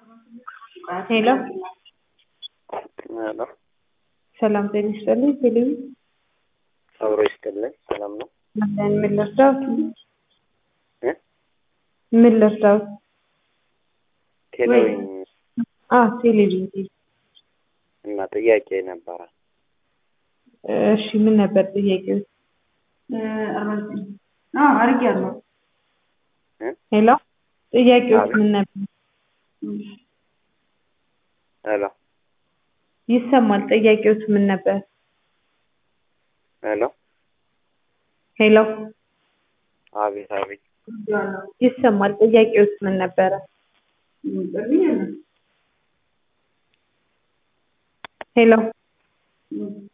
ሄሎ ሄሎ ሰላም ጤና ይስጥልኝ። ቴሌቪ አብሮ ይስጥልኝ። ሰላም ነው? አለን። ምን ልርዳዎት? እ? ምን ልርዳዎት? ቴሌዊን አ ቴሌቪዥን እና ጥያቄ ነበረ። እሺ ምን ነበር ጥያቄው? አድርጌያለሁ። እ? ሄሎ ጥያቄው አቤት። ምን ነበር? ሄሎ ይሰማል። ጥያቄው ምን ነበር? ሄሎ ሄሎ አቤት አቤት ይሰማል። ጥያቄው ምን ነበረ? ሄሎ